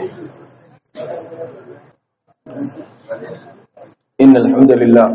إن الحمد لله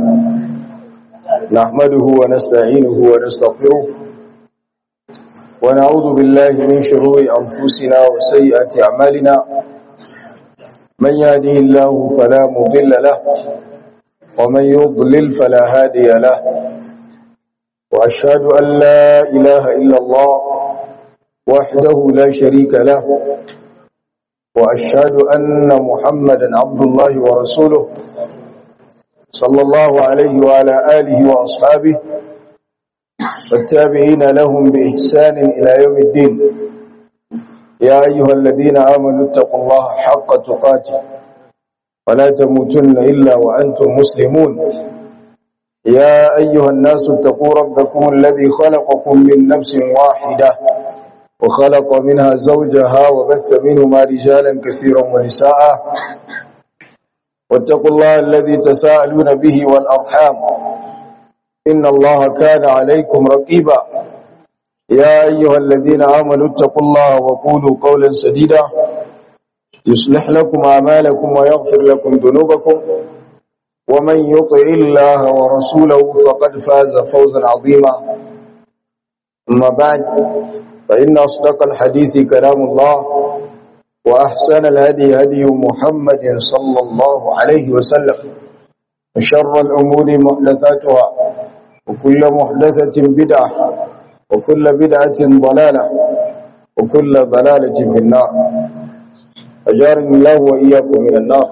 نحمده ونستعينه ونستغفره ونعوذ بالله من شرور أنفسنا وسيئات أعمالنا من يهده الله فلا مضل له ومن يضلل فلا هادي له وأشهد أن لا إله إلا الله وحده لا شريك له وأشهد أن محمدا عبد الله ورسوله صلى الله عليه وعلى آله وأصحابه والتابعين لهم بإحسان إلى يوم الدين يا أيها الذين آمنوا اتقوا الله حق تقاته ولا تموتن إلا وأنتم مسلمون يا أيها الناس اتقوا ربكم الذي خلقكم من نفس واحدة وخلق منها زوجها وبث منهما رجالا كثيرا ونساء واتقوا الله الذي تساءلون به والأرحام إن الله كان عليكم رقيبا يا أيها الذين آمنوا اتقوا الله وقولوا قولا سديدا يصلح لكم أعمالكم ويغفر لكم ذنوبكم ومن يطع الله ورسوله فقد فاز فوزا عظيما أما بعد فإن أصدق الحديث كلام الله وأحسن الهدي هدي محمد صلى الله عليه وسلم وشر الأمور محدثاتها وكل محدثة بدعة وكل بدعة ضلالة وكل ضلالة في النار أجارني الله وإياكم من النار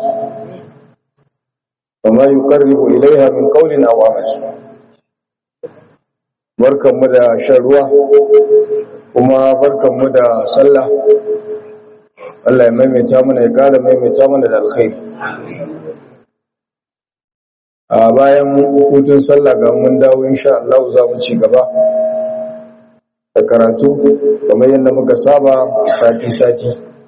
وما يقرب إليها من قول أو عمل barkanmu da shan ruwa kuma barkanmu da sallah Allah ya maimaita mana ya kara maimaita mana da alkhairi a bayan hutun sallah ga mun dawo insha Allah za mu ci gaba da karatu kamar yadda muka saba sati-sati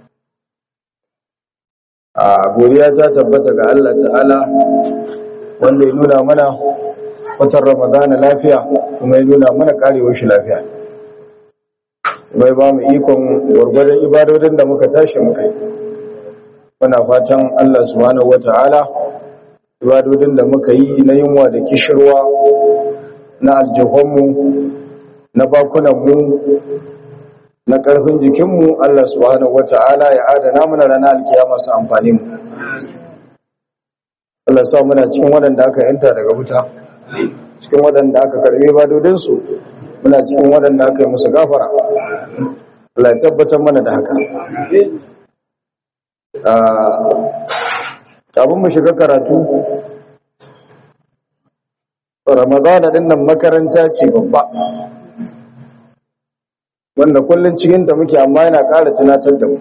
a godiya ta tabbata ga Allah ta'ala wanda ya nuna mana watan ramadana lafiya kuma ya nuna mana karewar shi lafiya bai ba mu ikon gwargwadon ibadodin da muka tashi muka yi muna fatan Allah subhanahu wata'ala ibadodin da muka yi na yunwa da kishirwa na aljihunmu na bakunanmu na ƙarfin jikinmu Allah subhanahu wata'ala ya adana mana ranar alkiyama su amfani mu Allah sa muna cikin waɗanda aka yanta daga wuta cikin waɗanda aka karbe badodinsu muna cikin waɗanda aka yi musu gafara Allah ya tabbatar mana da haka abin mu shiga karatu ramadana din nan makaranta ce babba wanda kullum cikinta muke amma yana ƙara tunatar da mu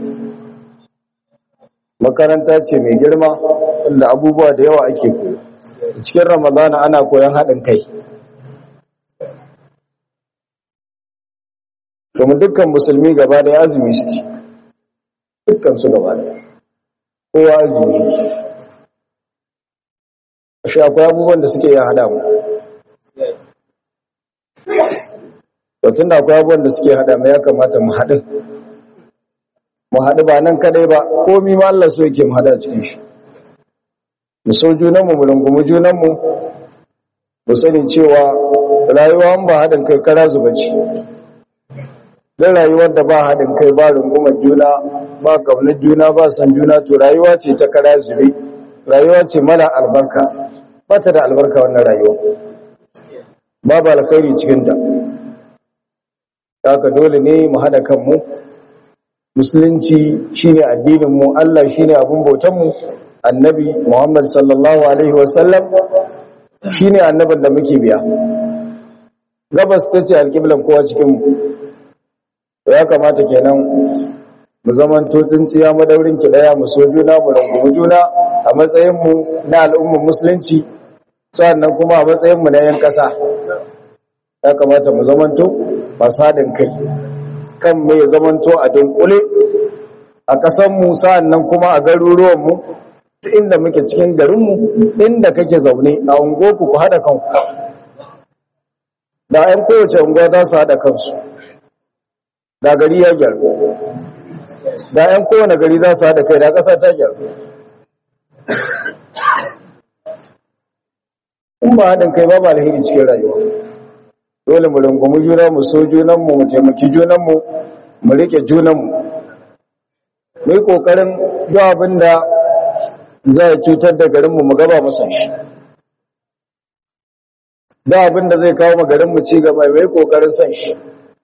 makaranta ce mai girma wanda abubuwa da yawa ake koyo cikin ramadana ana koyon haɗin kai domin dukkan musulmi gaba da azumi suke dukkan su gaba da kowa azumi shi akwai abubuwan da suke yin haɗa mu tun da akwai abubuwan da suke haɗa mu ya kamata mu haɗin mu haɗu ba nan kadai ba komi ma Allah so yake mu haɗa cikin shi mu so junanmu mu rungumi junanmu mu sani cewa rayuwa ba haɗin kai kara zuba ce don rayuwar da ba haɗin kai ba rungumar juna ba ƙaunar juna ba san juna to rayuwa ce ta kara zube rayuwa ce mara albarka ba ta da albarka wannan rayuwa babu alkhairi cikinta haka dole ne mu haɗa kanmu musulunci shine addininmu Allah shine abin bautanmu annabi Muhammad sallallahu Alaihi wasallam shi ne annabin da muke biya gabas ta ce alƙiblan kowa cikinmu ya kamata kenan mu zaman tsiya madaurin ki daya mu so juna mu rungumi juna a matsayinmu na al'ummar musulunci sannan kuma a matsayinmu na 'yan ƙasa ya kamata mu zamanto masu haɗin kai kan mu ya zamanto a dunkule a ƙasanmu sa'annan kuma a garuruwanmu ta inda muke cikin garinmu inda kake zaune a ungoku ku haɗa kanku da 'yan kowace unguwa za su haɗa kansu da gari ya gyaru da yan kowane gari za su haɗa kai da ƙasa ta gyaru in ba haɗin kai babu alheri cikin rayuwa dole mu rungumi juna mu so junanmu mu taimaki junanmu mu riƙe junanmu mu yi ƙoƙarin duk abin da za a cutar da garinmu mu gaba masa shi da abin da zai kawo garinmu ci gaba mai ƙoƙarin san shi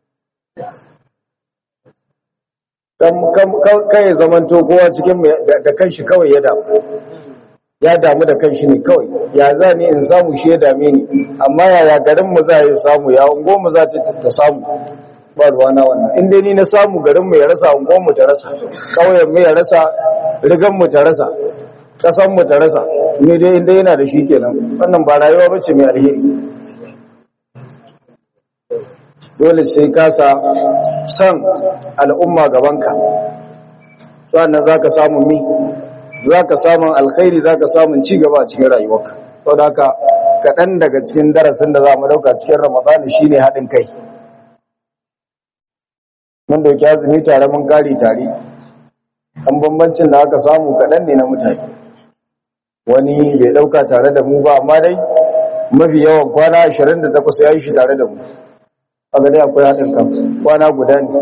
kai zamanto kowa cikin da kanshi kawai ya damu ya damu da kanshi ne kawai ya za ni in samu shi ya dame ni amma yaya garinmu za a yi samu ya unguwarmu za ta samu ba ruwana wannan in dai ni na samu garinmu ya rasa unguwarmu ta rasa ƙauyenmu ya rasa riganmu ta rasa ƙasanmu ta rasa ni dai inda yana da shi kenan wannan ba rayuwa ba ce mai alheri dole sai kasa san al'umma gabanka sannan za ka samun mi za ka samun alkhairi za ka samun cigaba a cikin rayuwarka sau da haka kaɗan daga cikin darasin da za mu ɗauka cikin ramadani shi ne haɗin kai mun dauki azumi tare mun kare tare kan bambancin da aka samu kaɗan ne na mutane wani bai ɗauka tare da mu ba amma dai mafi yawan kwana 28 ya yi shi tare da mu a dai akwai haɗin kan kwana guda ne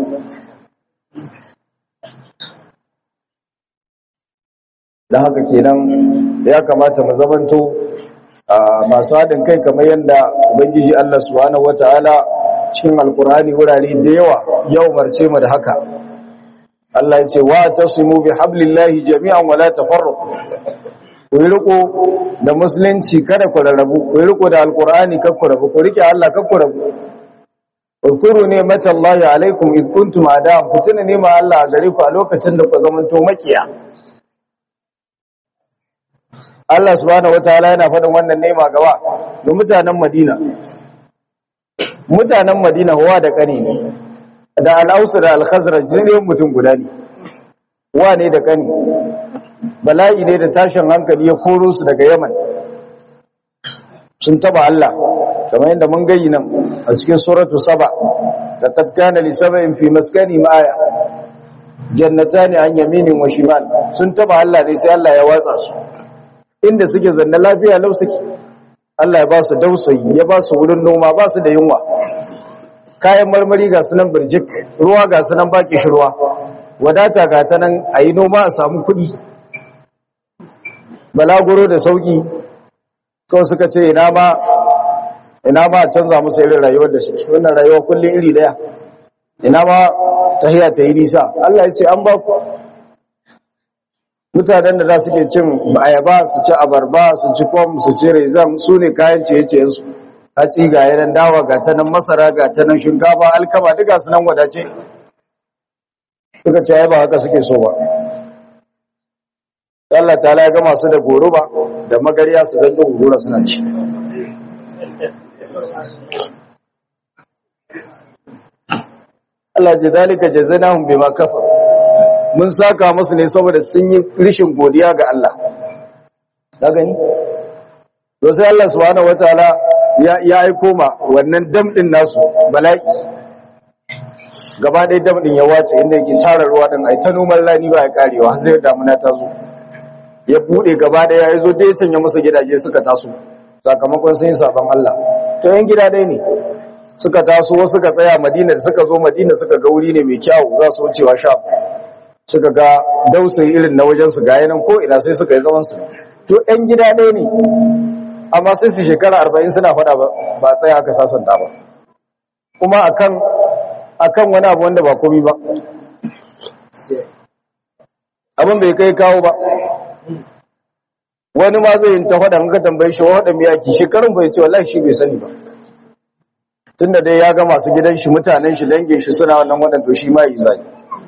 da haka kenan ya kamata mu zamanto masu haɗin kai kamar yadda ubangiji Allah subhanahu wataala cikin alkur'ani wurare da yawa ya umarce mu da haka Allah ya ce wa tasimu bi hablillahi jami'an wala tafarraqu ku yi riko da musulunci kada ku rarrabu ku yi riko da alkur'ani kada ku rabu ku rike Allah kada ku rabu Uzkuru ne matallahi alaikum id kuntum a'da'an ku tuna ne ma Allah a gare ku a lokacin da ku zamanto makiya Allah subhanahu wataala yana faɗin wannan nema gaba ga mutanen Madina mutanen Madina huwa da kani ne da al-Aus da al-Khazraj ne mutum guda ne wa ne da kani bala'i ne da tashin hankali ya koro su daga Yaman sun taba Allah kamar yadda mun gayi nan a cikin suratu saba da qad kana li sab'in fi maskani ma'aya jannatani an yaminin wa shimal sun taba Allah ne sai Allah ya watsa su inda suke zanna lafiya lau suke Allah ya ba su dausayi ya ba su wurin noma ba su da yunwa kayan marmari ga sunan birjik ruwa ga sunan baki shirwa wadata ga ta nan a yi noma a samu kuɗi balaguro da sauki kawai suka ce ina ma ina ma a canza musu irin rayuwar da suke wannan rayuwa kullum iri daya ina ma tahiya ta yi nisa Allah ya ce an ba ku mutanen da za su ke cin ayaba su ci abarba su ci fom su ci rezam su ne kayan ciye-ciyensu hatsi ga yanan dawa ga ta nan masara ga ta nan shinkafa alkama duka su nan wadace suka ce ai ba haka suke so ba Allah ta ya gama su da goruba da magariya su zan gurura suna ci Allah ce zalika jazanahum bima kafar mun saka musu ne saboda sun yi rishin godiya ga Allah ka gani to sai Allah subhanahu wataala ya ya aiko ma wannan dam din nasu bala'i gaba ɗaya dam din ya wace inda yake tara ruwa din ai ta noman rani ba ya karewa har sai damuna ta zo ya bude gaba ɗaya ya zo dai canya musu gidaje suka taso sakamakon sun yi sabon Allah to yan gida dai ne suka taso wasu suka tsaya Madina da suka zo Madina suka ga wuri ne mai kyau za su wucewa Sham suka ga dausayi irin na wajen su ga yanan ko ina sai suka yi zaman su to yan gida ɗaya ne amma sai su shekara 40 suna faɗa ba ba tsaya aka sasanta ba kuma akan akan wani abu wanda ba komai ba abin bai kai kawo ba wani ma zai yi ta faɗa ka tambaye shi waɗa mai yaki shekarun bai ce wallahi shi bai sani ba tunda dai ya ga masu gidan shi mutanen shi dangin shi suna wannan waɗanda shi ma yi zai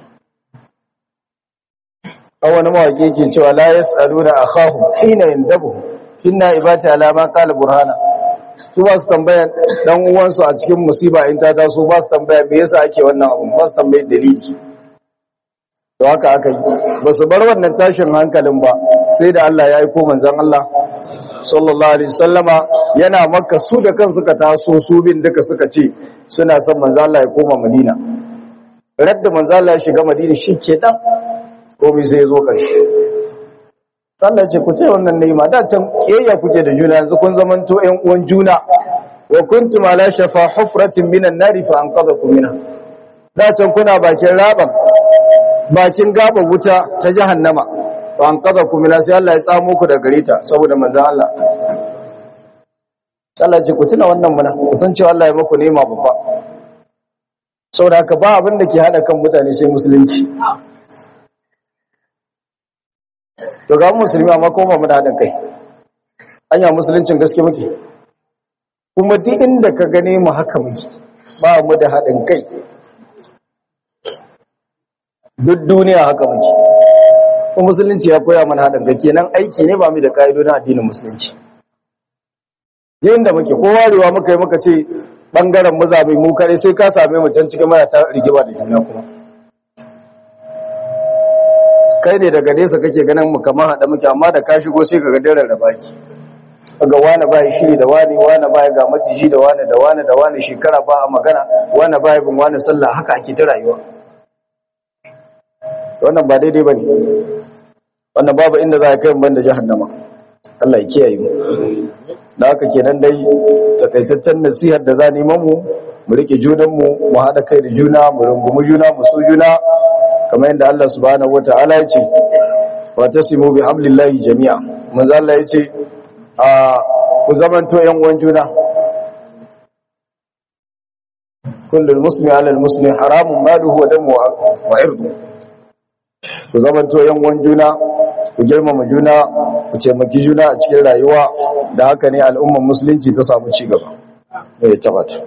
an wani mawaƙi ke cewa la ya tsaro da akhahu hina yandabu hinna ibati alama qala burhana su ba su tambaya dan uwansu a cikin musiba in ta taso ba su tambaya me yasa ake wannan abu ba su tambaya dalili to haka aka yi ba su bar wannan tashin hankalin ba sai da Allah ya aiko manzon Allah sallallahu alaihi wasallama yana makka su da kan suka taso su bin duka suka ce suna son manzon Allah ya koma Madina radda manzo Allah ya shiga Madina shi ke dan komai sai ya zo karshe Allah ce ku ce wannan ni'ima da can kiyayya kuke da juna yanzu kun zamanto ƴan uwan juna wa kuntum ala shafa hufratin minan nari fa anqadhakum minha da can kuna bakin raban bakin gaba wuta ta jahannama fa anqadhakum minha sai Allah ya tsamo ku daga gare ta saboda manzon Allah Allah ce ku tuna wannan muna ku san cewa Allah ya maku nema babba saboda haka ba abin da ke hada kan mutane sai musulunci to ga musulmi amma ko ba mu da hadin kai anya musuluncin gaske muke kuma duk inda ka gane mu haka muke ba mu da hadin kai duk duniya haka muke kuma musulunci ya koya mana hadin kai kenan aiki ne ba mu da kaidodin addinin musulunci yayin da muke ko warewa muka yi muka ce bangaren mazabai mu kare sai ka same mu can cikin mara ta rigima da juna kuma kai ne daga nesa kake ganin mu kamar hada muke amma da ka shigo sai kaga daren da baki kaga wani ba ya shiri da wani wani ba ya ga maciji da wani da wani da wani shekara ba a magana wani ba ya bin wani sallah haka ake ta rayuwa wannan ba daidai bane wannan babu inda za a kai mu banda jahannama Allah ya kiyaye mu da haka kenan dai takaitaccen nasihar da za neman mu mu rike junan mu mu hada kai da juna mu rungumi juna mu so juna kamar yadda Allah subhanahu wataala ya ce wa tasimu bi hablillahi jami'a manzo Allah ya ce a ku zamanto yan uwan juna kullu muslimi ala almuslimi haramun maluhu wa damu wa irdu ku zamanto yan uwan juna ku girmama juna ku taimaki juna a cikin rayuwa da haka ne al'ummar musulunci ta samu ci gaba ya tabbata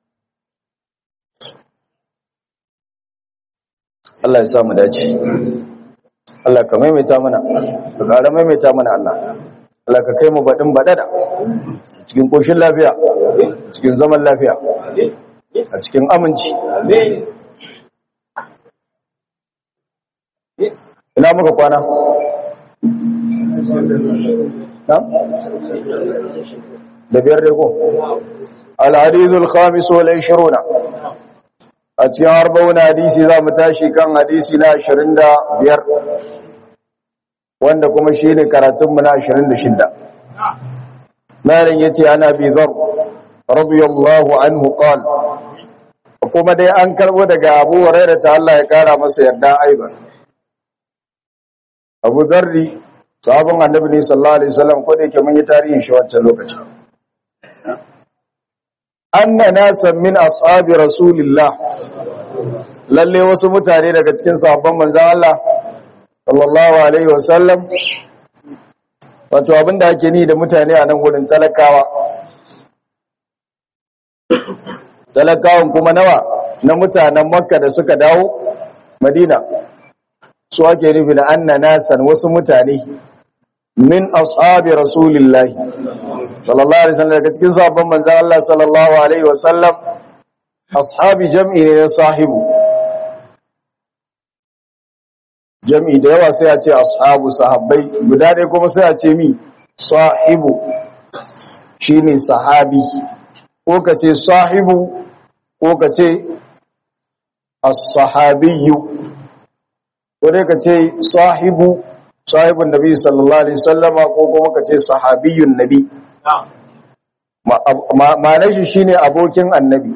Allah ya sa mu dace Allah ka maimaita mana ka ƙara maimaita mana Allah Allah ka kai mu baɗin baɗaɗa cikin ƙoshin lafiya cikin zaman lafiya a cikin aminci ina muka kwana da biyar rego al-hadithul khamis wal 20 a cikin arba'un hadisi za mu tashi kan hadisi na 25 wanda kuma shi ne karatunmu na 26 malin ya ce ana bi zar radiyallahu anhu qal kuma dai an karbo daga abu hurairah ta Allah ya kara masa yarda aiban abu zarri sahabin annabi ne sallallahu alaihi wasallam ko da yake mun yi tarihin shi wancan lokaci anna nasan min ashabi rasulillah lalle wasu mutane daga cikin sahabban manzon Allah sallallahu alaihi wasallam wato abinda ake ni da mutane a nan wurin talakawa talakawan kuma nawa na mutanen makka da suka dawo madina su ake nufi da anna nasan wasu mutane min ashabi rasulillahi sallallahu alaihi wasallam daga cikin sahabban manzon Allah sallallahu alaihi wasallam ashabi jam'i ne na sahibu jam'i da yawa sai a ce ashabu sahabbai guda ɗaya kuma sai a ce mi sahibu shine sahabi ko ka ce sahibu ko ka ce as-sahabiyyu ko dai ka ce sahibu sahibun nabi sallallahu alaihi wasallama ko kuma ka ce sahabiyyun nabi ma'anar shi shine abokin annabi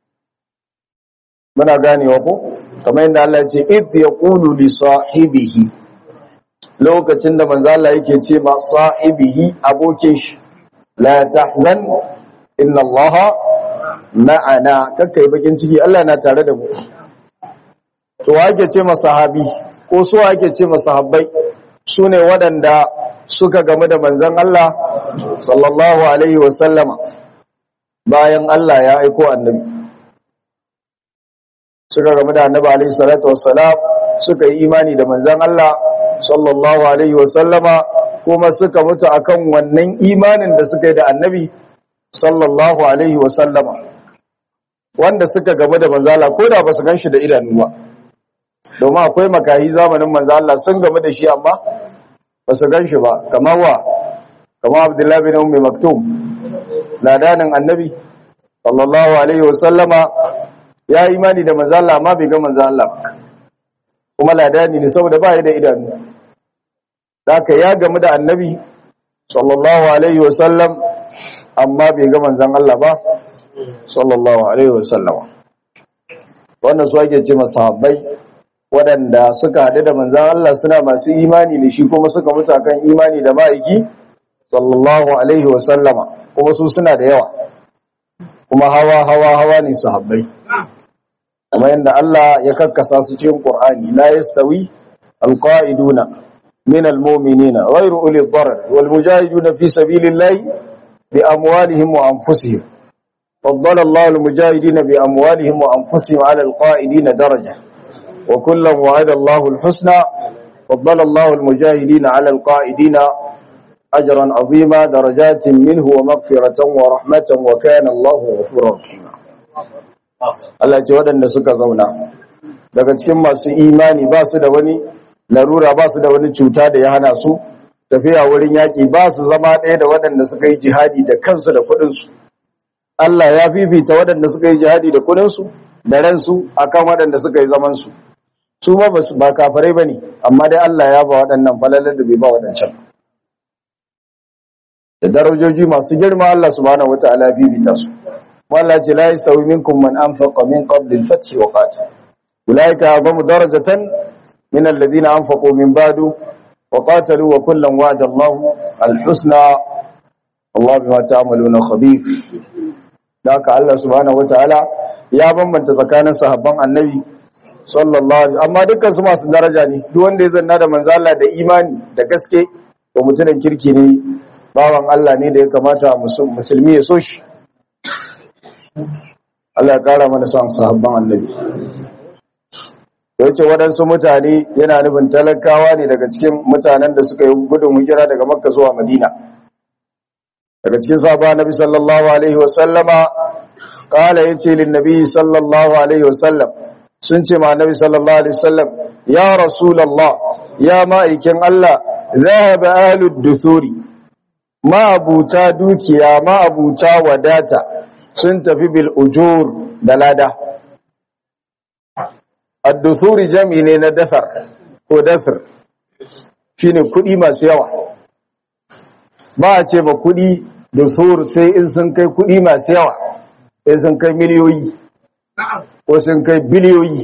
muna ganewa ko kamar yadda Allah ya ce id yaqulu li sahibihi lokacin da manzo Allah yake ce ma sahibihi abokin shi la tahzan inna Allah ma'ana kakkai bakin ciki Allah na tare da mu to wa ake ce ma sahabi ko su ake ce ma sahabbai sune waɗanda suka gamu da manzon Allah sallallahu alaihi wasallama bayan Allah ya aiko annabi suka gamu da annabi alaihi salatu wassalam suka yi imani da manzon Allah sallallahu alaihi wasallama kuma suka mutu akan wannan imanin da suka yi da annabi sallallahu alaihi wasallama wanda suka gamu da manzon Allah ko da ba su ganshi da idanu ba domin akwai makahi zamanin manzon Allah sun gamu da shi amma ba su ganshi ba kamar wa kamar Abdullahi bin Ummi Maktum ladanin annabi sallallahu alaihi wasallama ya yi imani da manzo Allah amma bai ga manzo Allah ba kuma ladani ne saboda ba ya da idanu haka ya gamu da annabi sallallahu alaihi wasallam amma bai ga manzon Allah ba sallallahu alaihi wasallam wannan su ake ce masahabbai waɗanda suka haɗu da manzon Allah suna masu imani da shi kuma suka mutu akan imani da ma'aiki sallallahu alaihi wasallama kuma su suna da yawa kuma hawa hawa hawa ne sahabbai kuma yadda Allah ya kakkasa su cikin Qur'ani la yastawi alqa'iduna min almu'minina ghayru uli ad-darar wal mujahiduna fi sabilillahi bi amwalihim wa anfusihim faddala Allah al mujahidina bi amwalihim wa anfusihim ala alqa'idina daraja wa kullan wa'ada Allah al husna faddala Allah al mujahidina ala alqa'idina ajran 'azima darajatin minhu wa maghfiratan wa rahmatan wa kana Allah ghafurur rahima Allah ce waɗanda suka zauna daga cikin masu imani ba su da wani larura ba su da wani cuta da ya hana su tafiya wurin yaƙi ba su zama ɗaya da waɗanda suka yi jihadi da kansu da kuɗinsu Allah ya fifita waɗanda suka yi jihadi da kuɗinsu da ransu akan waɗanda suka yi zamansu su ma ba kafarai ba ne amma dai Allah ya ba waɗannan falalar da bai ba waɗancan da darajoji masu girma Allah subhanahu wataala ya fifita su والله لا يستوي منكم من أنفق من قبل الفتح وقاتل أولئك أعظم درجة من الذين أنفقوا من بعد وقاتلوا وكلا وعد الله الحسنى الله بما تعملون خبير ذاك الله سبحانه وتعالى يا بمن تزكانا صحابان النبي sallallahu alaihi amma dukkan su masu daraja ne duk wanda ya zanna da manzo Allah da imani da gaske to mutumin kirki ne bawan Allah ne da ya kamata musulmi ya so shi Allah ya kara mana son sahabban annabi yace waɗansu mutane yana nufin talakawa ne daga cikin mutanen da suka yi gudun hijira daga makka zuwa madina daga cikin sahabban annabi sallallahu alaihi wasallama kala yace lin nabi sallallahu alaihi wasallam sun ce ma annabi sallallahu alaihi wasallam ya rasulullah ya ma'aikin Allah zahaba ahlud duthuri ma abuta dukiya ma abuta wadata sun tafi bil ujur da lada ad-dusuri jami ne na dathar ko dathar shine kudi masu yawa ba a ce ba kudi dusur sai in sun kai kudi masu yawa sai sun kai miliyoyi ko sun kai biliyoyi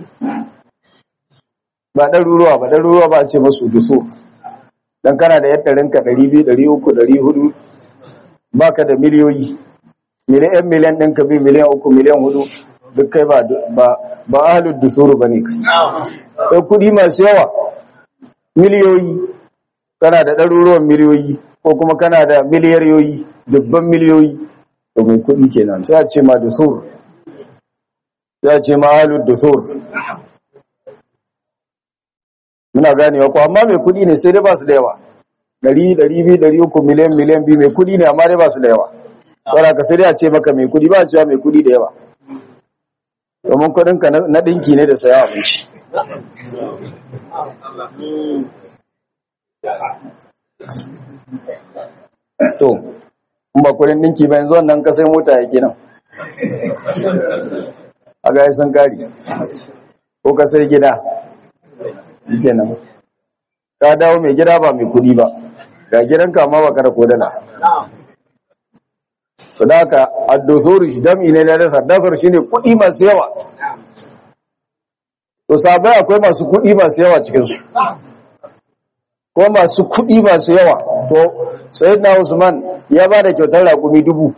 ba ɗaruruwa ba ɗaruruwa ba a ce masu dusur dan kana da yadda rinka 200 300 400 baka da miliyoyi miliyan miliyan ɗin ka bi miliyan uku miliyan hudu duk kai ba ba ahalud dusuru ba ne kai kai kudi masu yawa miliyoyi kana da ɗaruruwan miliyoyi ko kuma kana da miliyariyoyi dubban miliyoyi to mai kudi kenan sai a ce ma dusur sai a ce ma ahalud dusur muna ganewa ko amma mai kudi ne sai dai ba su da yawa ɗari ɗari biyu ɗari uku miliyan miliyan biyu mai kudi ne amma dai ba su da yawa wadda ka sai dai a ce maka mai kudi ba a cewa mai kudi da yawa domin kudinka na ɗinki ne da saya abinci to in ba kudin ɗinki ba yanzu wannan kasai mota yake nan a ga sun kari ko kasai gida kenan ka dawo mai gida ba mai kudi ba ga gidanka ma ba kada kodala su da haka addosori dami ne na dasar dasar shine kudi masu yawa to sabai akwai masu kudi masu yawa cikinsu ko masu kudi masu yawa to sayyidina usman ya ba da kyautar raƙumi dubu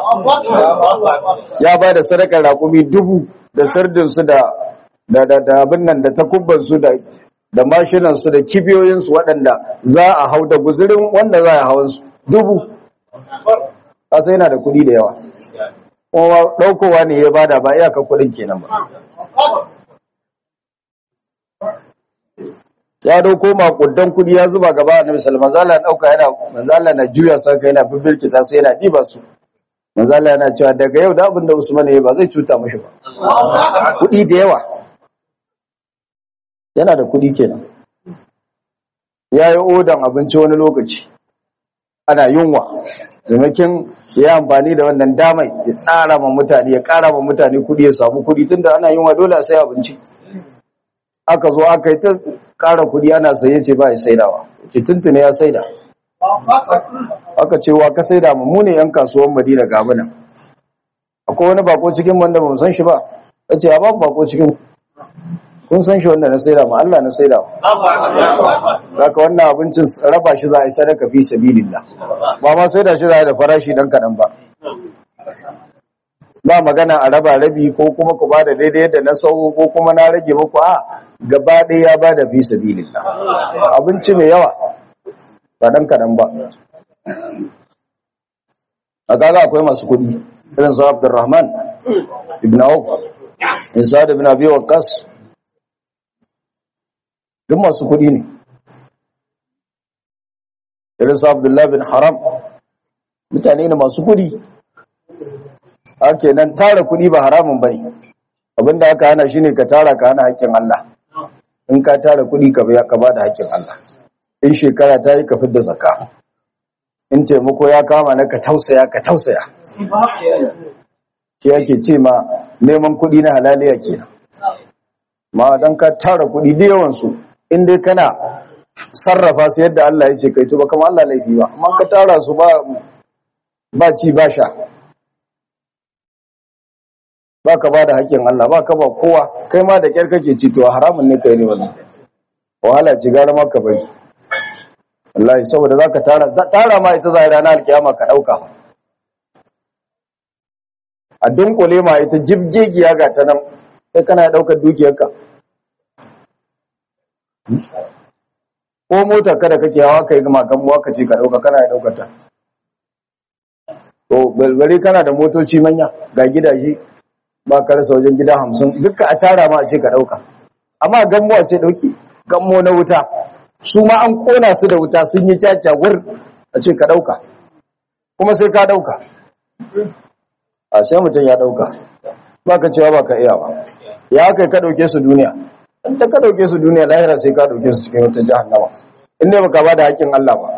ya ba da sadakar raƙumi dubu da sardinsu da da abin nan da takubbansu da da mashinansu da kibiyoyinsu waɗanda za a hau da guzurin wanda za a hawansu dubu kasa yana da kuɗi da yawa kuma ɗaukowa ne ya bada ba iyaka kuɗin kenan ba ya dauko makudan kuɗi ya zuba gaba annabi sallallahu alaihi wasallam dauka yana manzala na juya saka yana bibirkita sai yana diba su manzala yana cewa daga yau da abin da Usman ya ba zai cuta mishi ba kuɗi da yawa yana da kuɗi kenan ya yi odan abinci wani lokaci ana yunwa zamakin ya amfani da wannan damai ya tsara ma mutane ya kara ma mutane kudi ya samu kudi tunda ana yin wa dole a sai abinci aka zo aka yi ta kara kudi ana saye ce ba ya saidawa ce tuntune ya saida aka ce wa ka saida mu mu ne yan kasuwan madina ga muna akwai wani bako cikin wanda ba mu san shi ba ya ce ya babu bako cikin kun san shi wanda na saida ma Allah na saida Zaka wannan abincin raba shi za a yi sadaka fi sabilillah ba ma saida shi za a yi da farashi dan kaɗan ba ba magana a raba rabi ko kuma ku ba da daidai yadda na sauko ko kuma na rage muku a gaba ɗaya ya ba da fi sabilillah abinci mai yawa ba dan kaɗan ba a kaga akwai masu kuɗi irin su Abdurrahman ibn Auf Isa ibn Abi Waqqas duk masu kuɗi ne irin su Abdullah bin Haram mutane ne masu kuɗi ake nan tara kuɗi ba haramun bane abinda aka hana shine ka tara ka hana haƙƙin Allah in ka tara kuɗi ka biya ka bada haƙƙin Allah in shekara ta yi ka fidda zakka in taimako ya kama na ka tausaya ka tausaya shi yake ce ma neman kuɗi na halaliya kenan ma dan ka tara kuɗi da yawan su in dai kana sarrafa su yadda Allah ya ce kai to ba kamar Allah laifi ba amma ka tara su ba ba ci ba sha ba ka ba da haƙƙin Allah ba ka ba kowa kai ma da ƙyar kake ci to haramun ne kai ne wannan wahala ce gara ma ka bari wallahi saboda zaka tara tara ma ita zai ranar alkiyama ka dauka a dunkule ma ita jibjegiya ga ta nan sai kana daukar dukiyarka ko mota kada kake hawa kai ga makan muwa kace ka dauka kana daukar ta to balbare kana da motoci manya ga gidaje ba ka rasa wajen gida hamsin duka a tara ma a ce ka dauka amma gammuwa ce dauki gammo na wuta su ma an kona su da wuta sun yi caca wur a ce ka dauka kuma sai ka dauka a sai mutum ya dauka ba ka cewa ba ka iya ba ya kai ka dauke su duniya in ta ka dauke su duniya lahira sai ka dauke su cikin wata jahannama in ne baka ba da haƙƙin Allah ba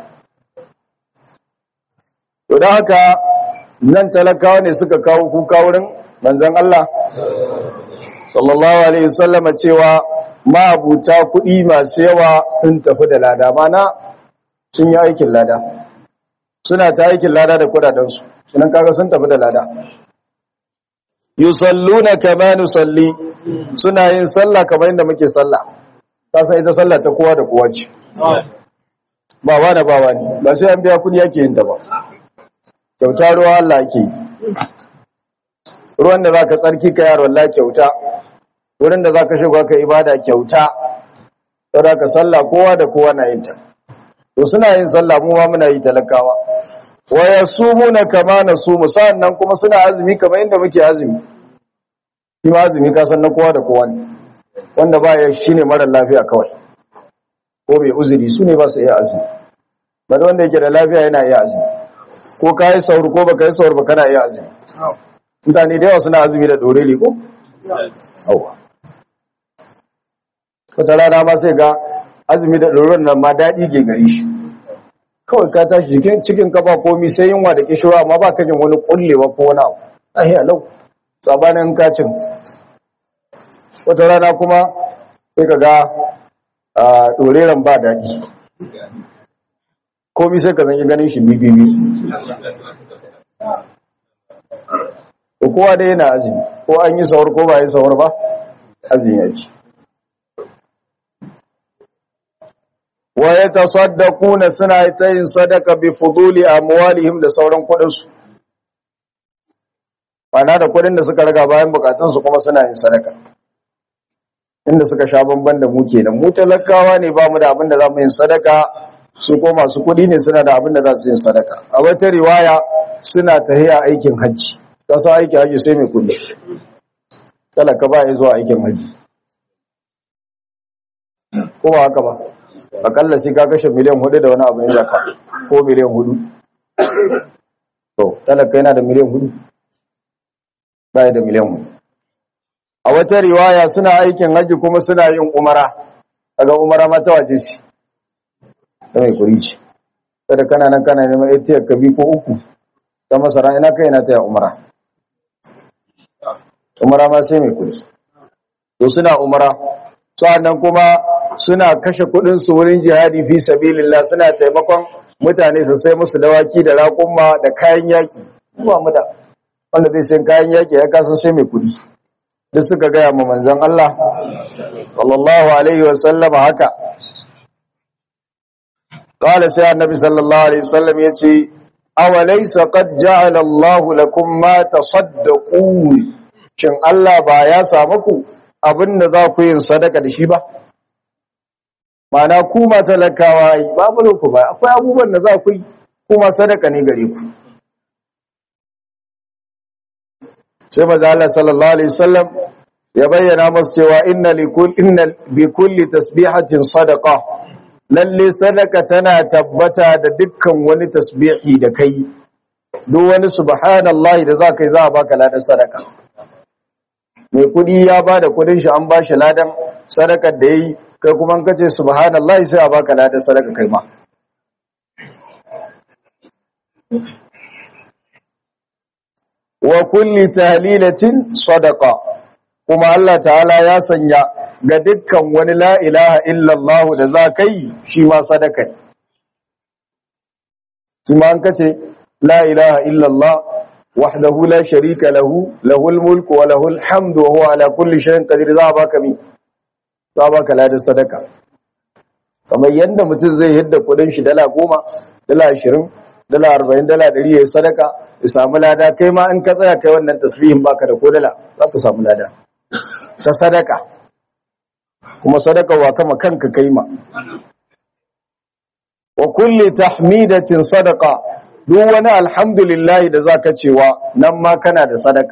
to don haka nan talakawa ne suka kawo kuka wurin manzon Allah sallallahu alaihi wasallam cewa ma'abuta kuɗi masu yawa sun tafi da lada mana sun yi aikin lada suna ta aikin lada da kudadensu sunan kaga sun tafi da lada yusalluna kama nusalli suna yin sallah kamar yadda muke sallah ka san ita sallah ta kowa da kowa ce ba wani ba wani ba sai an biya kuɗi yake yin ta ba kyauta ruwa Allah ake yi ruwan da zaka tsarki ka yaro Allah kyauta wurin da zaka shiga ka ibada kyauta saboda ka sallah kowa da kowa na yin ta to suna yin sallah mu ma muna yi talakawa wa yasumuna kama nasumu sannan kuma suna azumi kamar inda muke azumi shi ma azumi ka san na kowa da kowa ne wanda ba ya shine mara lafiya kawai ko mai uzuri su ne ba su iya azumi ba wanda yake da lafiya yana iya azumi ko ka yi saur ko baka yi saur ba kana iya azumi mutane da yawa suna azumi da doreli ko yawa wata rana ma sai ga azumi da doron nan ma daɗi ke gari shi kawai ka tashi jikin cikin ka ba komi sai yunwa da kishirwa amma ba ka jin wani kullewa ko wani abu ahi alau tsabanin kacin wata rana kuma sai ka ga ɗoreren ba daɗi komi sai ka zanyi ganin shi bibibi ko kowa dai yana azumi ko an yi sahur ko ba yi sahur ba azumi yake wa yatasaddaquna suna ta yin sadaka bi fuduli amwalihim da sauran kudin su bana da kudin da suka raga bayan bukatun su kuma suna yin sadaka inda suka sha bamban da mu kenan mu talakawa ne ba mu da abin da za mu yin sadaka su ko masu kudi ne suna da abin da za su yin sadaka a wata riwaya suna tahiya aikin hajji kasa aikin hajji sai mai kudi talaka ba ya zuwa aikin hajji ko ba haka ba akalla sai ka kashe miliyan hudu da wani abu ne zaka ko miliyan hudu to talaka yana da miliyan hudu baya da miliyan hudu a wata riwaya suna aikin hajji kuma suna yin umara daga umara ma ta waje ce ta mai kuri ce kada kana nan kana neman atiyar ka bi ko uku ta masara ina kai na taya umara umara ma sai mai kudi to suna umara sa'annan kuma suna kashe kudin su wurin jihadi fi sabilillah suna taimakon mutane su sai musu dawaki da raƙumma da kayan yaki ba mu da wanda zai sayan kayan yaki ya kasan sai mai kudi duk suka gaya ma manzon Allah sallallahu alaihi wa sallam haka qala sai annabi sallallahu alaihi wasallam yace awalaysa qad ja'ala Allah lakum ma tasaddaqun shin Allah ba ya samu ku abinda za ku yin sadaka da shi ba mana ku ma talakawa ai babu ku ba akwai abubuwan da za ku yi kuma sadaka ne gare ku sai maza Allah sallallahu alaihi wasallam ya bayyana masu cewa inna likulli inna bi kulli tasbihatin sadaqa lalle sadaka tana tabbata da dukkan wani tasbihi da kai duk wani subhanallahi da za kai za a baka ladan sadaka mai kudi ya ba da kudin shi an ba shi ladan sadakar da yayi kai kuma an kace subhanallahi sai a baka ladan sadaka kai ma wa kulli tahlilatin sadaqa kuma Allah ta'ala ya sanya ga dukkan wani la ilaha illallah da za kai shi ma sadaka ne kuma an kace la ilaha illallah wahdahu la sharika lahu lahul mulku wa lahul hamdu wa huwa ala kulli shay'in qadir za baka mi za baka ladan sadaka kamar yanda mutum zai yadda kudin shi dala goma dala ashirin dala arba'in dala ɗari ya yi sadaka ya samu lada kai ma in ka tsaya kai wannan tasbihin baka da ko dala za ka samu lada ta sadaka kuma sadaka wa kama kanka kai ma wa kulli tahmidatin sadaka duk wani alhamdulillah da zaka cewa nan ma kana da sadaka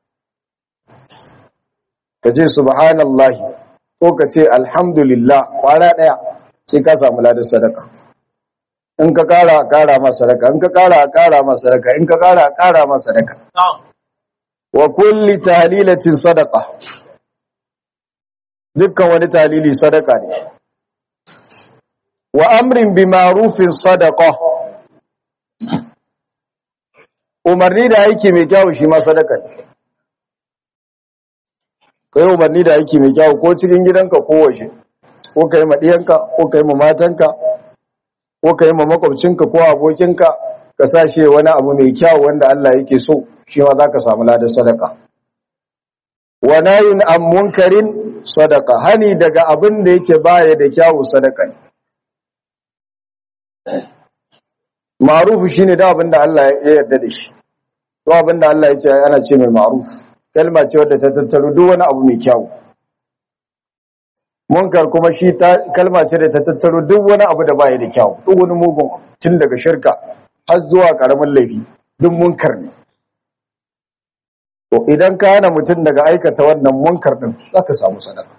ka ce subhanallahi ko ka ce alhamdulillah kwana daya sai ka samu ladan sadaka in ka kara a kara ma sadaka in ka kara a kara ma sadaka in ka kara a kara ma sadaka wa kulli tahlilatin sadaqa dukkan wani talili sadaka ne wa amrin bi ma'rufin sadaqa umarni da aiki mai kyau shi ma sadaka ne kai umarni da aiki mai kyau ko cikin gidanka ko waje ko kai ma diyanka ko kai ma matanka ko kai ma makwabcinka ko abokinka ka sashe wani abu mai kyau wanda Allah yake so shi ma zaka samu ladan sadaka wa nayin an munkarin sadaka hani daga abin da yake baya da kyawu sadaka ne ma'rufu shine da abin da Allah ya yarda da shi to abin da Allah ya ce ana ce mai ma'ruf kalma ce wadda ta tattaro duk wani abu mai kyawu munkar kuma shi ta kalma ce da ta tattaro duk wani abu da baya da kyawu duk wani mugun tun daga shirka har zuwa karamin laifi duk munkar ne to idan ka hana mutum daga aikata wannan munkar din zaka samu sadaka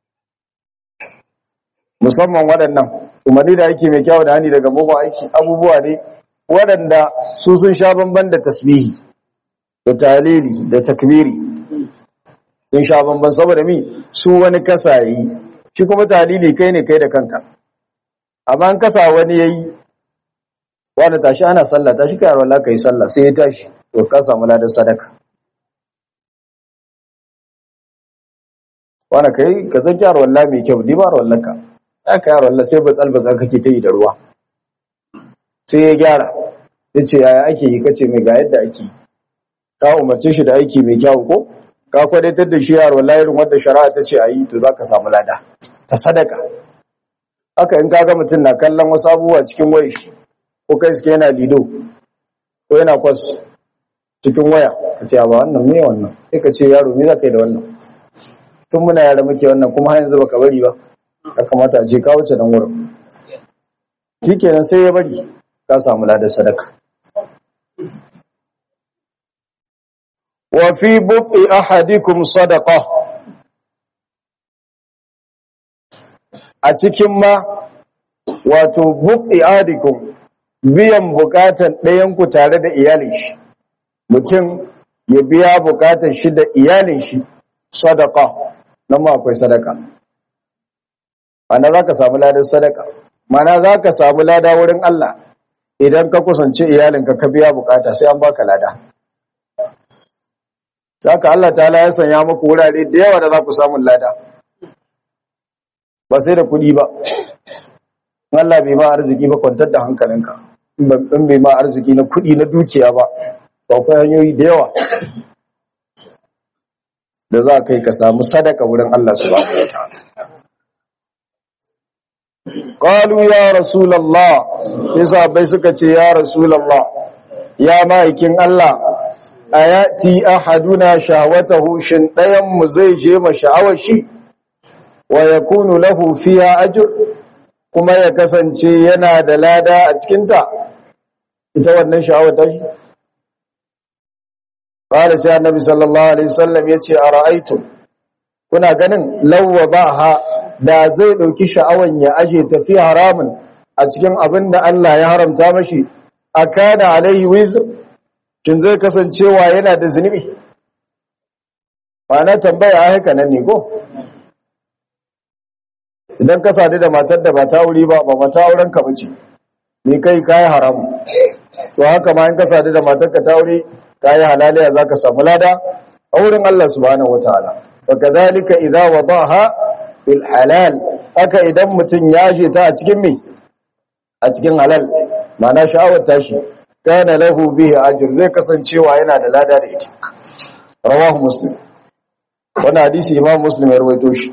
musamman waɗannan umarni da aiki mai kyawu da hani daga mugun aiki abubuwa ne waɗanda su sun sha bamban da tasbihi da talili da takbiri sun sha bamban saboda mi su wani kasa yi shi kuma talili kai ne kai da kanka amma an kasa wani yayi wanda tashi ana sallah tashi kai Allah kai sallah sai ya tashi to ka samu ladan sadaka wanda kai ka zan kyar wallahi mai kyau dibar wallanka aka yar wallahi sai batsal batsal kake ta yi da ruwa sai ya gyara yace yaya ake yi kace mai ga yadda ake yi ka umarce shi da aiki mai kyau ko ka kwadatar da shi yar wallahi irin wanda shari'a ta ce ayi to zaka samu lada ta sadaka haka in kaga mutum na kallon wasu abubuwa cikin wayar shi ko kai suke yana lido ko yana kwas cikin waya ka ce ba wannan me wannan sai ka ce yaro me zaka yi da wannan tun muna yara muke wannan kuma har yanzu baka bari ba ya kamata a je ka wuce nan wurin shikenan sai ya bari ka samu ladar sadaka wa fi buqi ahadikum sadaqa a cikin ma wato buqi ahadikum biyan bukatan ɗayan ku tare da iyalin shi mutum ya biya bukatan shi da iyalin shi sadaqa nan ma akwai sadaka ana zaka samu ladan sadaka mana zaka samu lada wurin Allah idan ka kusance iyalinka ka biya bukata sai an baka lada haka Allah ta'ala ya sanya muku wurare da yawa da za ku samu lada ba sai da kuɗi ba Allah bai ma arziki ba kwantar da hankalinka in bai ma arziki na kuɗi na dukiya ba ba akwai hanyoyi da yawa da za kai ka samu sadaka wurin Allah subhanahu wataala qalu ya rasulullah yasa bai suka ce ya rasulullah ya ma'aikin Allah ayati ahaduna shahwatahu shin dayan mu zai je ma sha'awar shi wa yakunu lahu fiha ajr kuma ya kasance yana da lada a cikin ta ita wannan sha'awar ta shi qala sai annabi sallallahu alaihi wasallam yace ara'aytum kuna ganin law wadaha da zai dauki sha'awan ya aje tafi haramun a cikin abin da Allah ya haramta mashi akana alaihi wizr kin zai kasancewa yana da zunubi na tambaya a haka nan ne ko idan ka sadu da matar da ba ta wuri ba ba mata auren ka bace me kai kai haramu to haka ma in ka sadu da matar ka ta wuri kai halaliya zaka samu lada a wurin Allah subhanahu wataala wa kadhalika idza wadaha fil halal haka idan mutun ya je ta a cikin me a cikin halal ma'ana sha'awar tashi kana lahu bihi ajr zai kasancewa yana da lada da ita rawahu muslim wannan hadisi imam muslim ya rawaito shi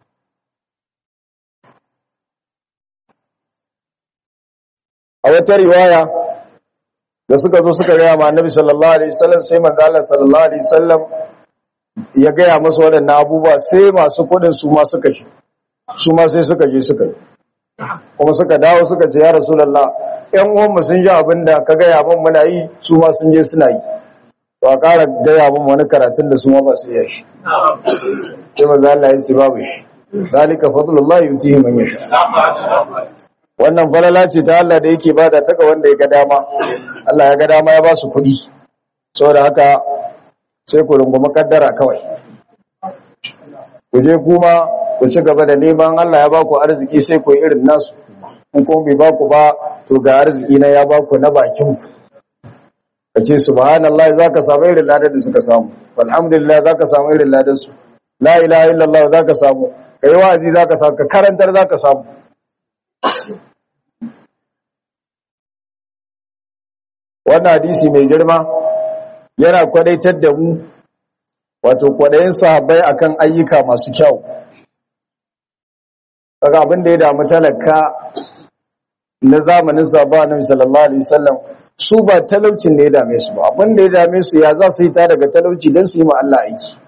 a wata riwaya da suka zo suka gaya ma annabi sallallahu alaihi wasallam sai manzo Allah sallallahu alaihi wasallam ya gaya masa waɗannan abubuwa sai masu kudin su ma suka shi su ma sai suka je suka yi kuma suka dawo suka ce ya rasulullah ƴan uwanmu sun ji abin da ka gaya min muna yi su ma sun je suna yi to a ƙara gaya min wani karatun da su ma ba su iya shi sai manzo Allah ya ce babu shi zalika fadlullah yutihi man yasha wannan falala ce ta Allah da yake bada ta ga wanda ya ga dama Allah ya ga dama ya ba su kuɗi saboda haka sai ku rungumi kaddara kawai ku je kuma ku ci gaba da neman Allah ya ba ku arziki sai ku yi irin nasu in kuma bai ba ku ba to ga arziki na ya ba ku na bakin ku ka ce subhanallah zaka samu irin ladan da suka samu alhamdulillah zaka samu irin ladan su la ilaha illallah zaka samu kai wa'azi zaka samu ka karantar zaka samu wannan hadisi mai girma yana kwadaitar da mu wato kwadayin sahabbai akan ayyuka masu kyau kaga abin da ya damu talaka na zamanin sahaba annabi sallallahu alaihi wasallam su ba talaucin da ya dame su ba abin da ya dame su ya za su yi ta daga talauci don su yi ma Allah aiki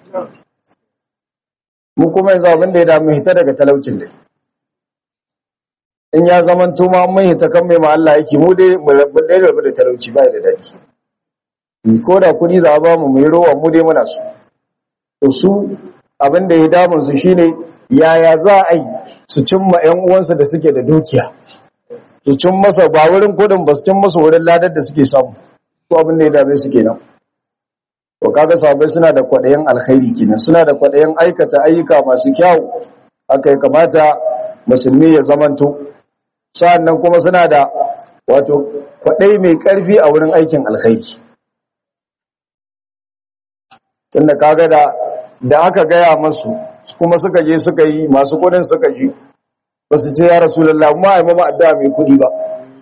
mu kuma yanzu abin da ya dame hita daga talaucin da in ya zaman tuma mun hita kan mai ma Allah aiki mu dai mu rabu da rabu da talauci ba da dadi ko da kuɗi za a ba mu mu yi rowa mu dai muna so to su abin da ya damun su shine yaya za a yi su cimma ƴan uwansu da suke da dukiya su cin masa ba wurin kudin ba su cin masa wurin ladar da suke samu ko abin da ya dame su kenan to kaga sahabbai suna da kwadayin alkhairi kenan suna da kwadayin aikata ayyuka masu kyau haka ya kamata musulmi ya zamanto sa'annan kuma suna da wato kwadai mai karfi a wurin aikin alkhairi tunda kaga da da aka gaya masu kuma suka je suka yi masu kudin suka ji ba su ce ya rasulallah ma a mama addu'a mai kudi ba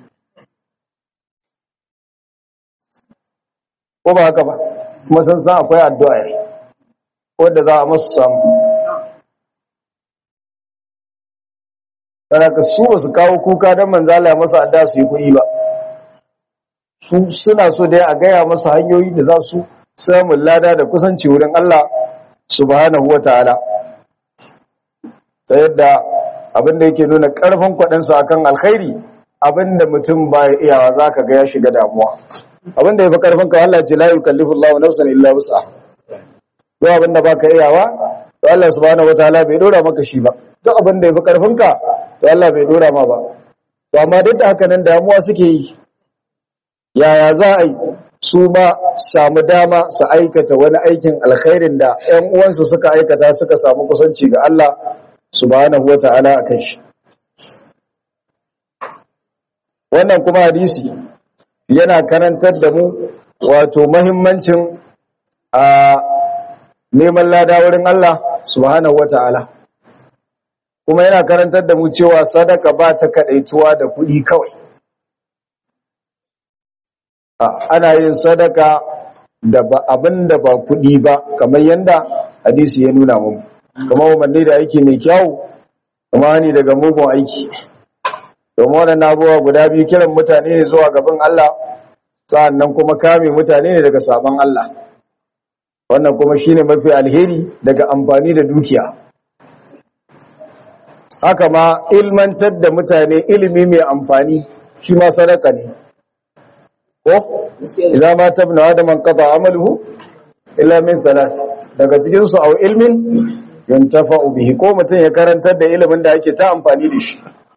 ko ba haka ba kuma san san akwai addu'a yayi wanda za a masu samu ka su ba su kawo kuka don manzala masa addu'a su yi kudi ba su suna so dai a gaya masa hanyoyi da za su samun lada da kusanci wurin Allah subhanahu wa ta'ala ta yadda abinda yake nuna ƙarfin kwaɗansu a kan alkhairi abinda mutum ba ya iyawa za ka ga ya shiga damuwa abinda ya fi ƙarfin ka Allah ce la yi kallifin lawa nafsan illa wusa duk abinda ba ka iyawa to Allah subhanahu wataala bai dora maka shi ba duk abinda ya fi ƙarfin ka to Allah bai dora ma ba to amma duk da haka nan damuwa suke yi yaya za a yi su ma samu dama su aikata wani aikin alkhairin da ‘yan uwansu suka aikata suka samu kusanci ga Allah subhanahu wata'ala a kan shi wannan kuma hadisi yana karantar da mu wato mahimmancin a neman lada wurin Allah subhanahu wata'ala kuma yana karantar da mu cewa sadaka ba ta kadaituwa da kuɗi kawai ana yin sadaka da abin da ba kuɗi ba kamar yadda hadisi ya nuna mu kamar umarni da aiki mai kyau kuma hani daga mugun aiki domin waɗannan abubuwa guda biyu kiran mutane ne zuwa gaban Allah sa'annan kuma kame mutane ne daga sabon Allah wannan kuma shine mafi alheri daga amfani da dukiya haka ma ilmantar da mutane ilimi mai amfani shi ma sadaka ne ko idan ma tabna adam an qata amaluhu illa min thalath daga cikin su aw ilmin yuntafa'u bihi ko mutum ya karantar da ilimin da ake ta amfani da shi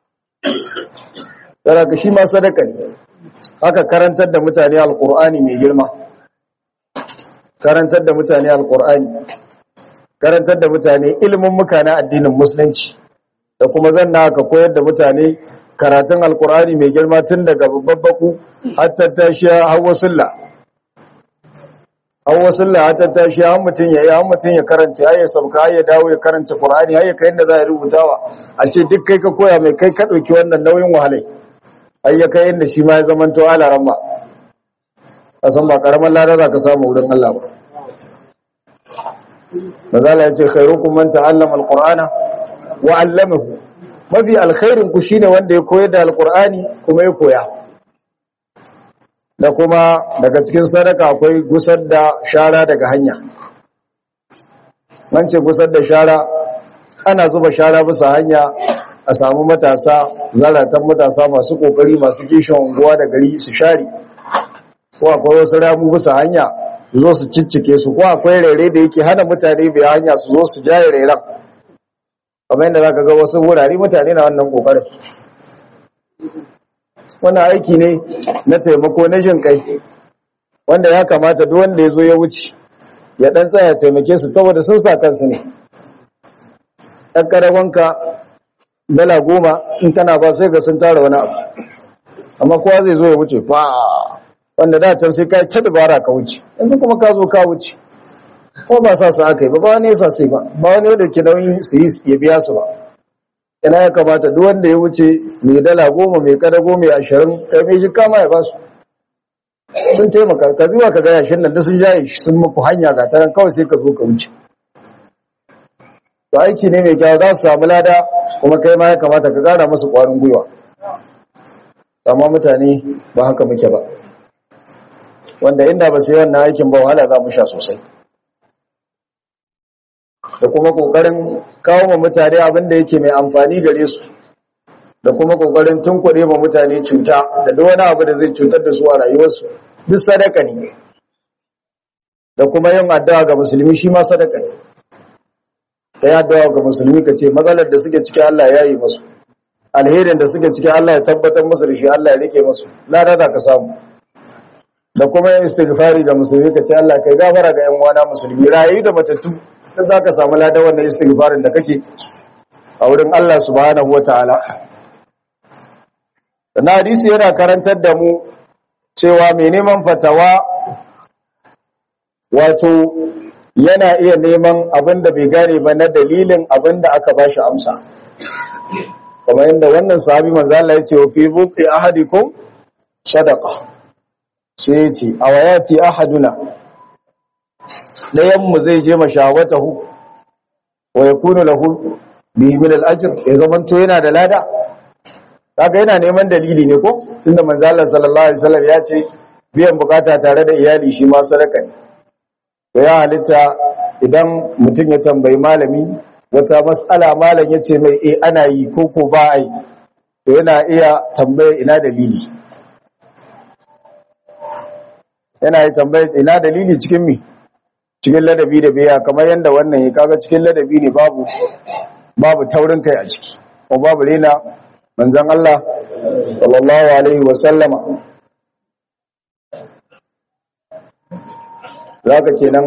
sadaka shi ma sadaka ne haka karantar da mutane alqur'ani mai girma karantar da mutane alqur'ani karantar da mutane ilimin muka na addinin musulunci da kuma zanna ka koyar da mutane karatun alqur'ani mai girma tun daga babbaku har tattashiya har wasulla har wasulla har tattashiya har mutum ya yi har mutum ya karanta har ya sauka har ya dawo ya karanta qur'ani har ya kai inda za a rubutawa a ce duk kai ka koya mai kai ka ɗauki wannan nauyin wahalai har ya kai inda shi ma ya zama to alaran ba a san ba karaman lada za ka samu wurin Allah ba mazala ya ce khairukum man ta'allama alqur'ana wa 'allamahu mafi alkhairin ku shine wanda ya koyar da alqur'ani kuma ya koya da kuma daga cikin sadaka akwai gusar da shara daga hanya man ce gusar da shara ana zuba shara bisa hanya a samu matasa zaratan matasa masu kokari masu kishin unguwa da gari su share ko akwai wasu ramu bisa hanya su zo su ciccike su ko akwai rere da yake hana mutane bai hanya su zo su jaye reren kamar yadda zaka ga wasu wurare mutane na wannan kokarin wannan aiki ne na taimako na jin kai wanda ya kamata duk wanda ya zo ya wuce ya dan tsaya taimake su saboda sun sa kansu ne ɗan karawanka dala goma in tana ba sai ga sun tara wani abu amma kowa zai zo ya wuce fa wanda da can sai ka ta dabara ka wuce yanzu kuma ka zo ka wuce ko ba sa su aka yi ba ba wani yasa sai ba ba wani da ke nauyin su yi ya biya su ba ina ya kamata duk wanda ya wuce mai dala goma mai kadago mai ashirin kai mai jika ma ya ba su sun taimaka ka zuwa ka ga yashin nan da sun jaye shi sun muku hanya ga taran kawai sai ka zo ka wuce to aiki ne mai kyau za su samu lada kuma kai ma ya kamata ka kara musu kwarin gwiwa amma mutane ba haka muke ba wanda inda ba su yi wannan aikin ba wahala za mu sha sosai da kuma kokarin kawo ma mutane abin da yake mai amfani gare su da kuma kokarin tunkuɗe ma mutane cuta da duk wani abu da zai cutar da su a rayuwarsu duk sadaka ne da kuma yin addu'a ga musulmi shi ma sadaka ne ta yi addu'a ga musulmi ka ce matsalar da suke cikin Allah ya yi masu alherin da suke cikin Allah ya tabbatar musu da shi Allah ya rike masu lada za ka samu da kuma yin istighfari ga musulmi ka ce Allah kai gafara ga 'yan uwana musulmi rayu da matattu sai za ka samu ladan wannan istighfarin da kake a wurin Allah subhanahu wataala na hadisi yana karantar da mu cewa mai neman fatawa wato yana iya neman abin da bai gane ba na dalilin abin da aka ba shi amsa kamar yadda wannan sahabi manzo Allah ya ce wa fi buqi ahadikum sadaqa sai ya ce awayati ahaduna dayan mu zai je mashawatahu wa yakunu lahu bihi min al-ajr ya zamanto yana da lada kaga yana neman dalili ne ko tunda manzo Allah sallallahu alaihi wasallam ya ce biyan bukata tare da iyali shi ma sadaka ne to ya halitta idan mutum ya tambayi malami wata mas'ala malam ya ce mai eh ana yi ko ko ba ai to yana iya tambaya ina dalili yana yi tambaya ina dalili cikin mi cikin ladabi da biya kamar yanda wannan ya kaga cikin ladabi ne babu babu taurin kai a ciki ko babu rena manzon Allah sallallahu alaihi wa sallama zaka kenan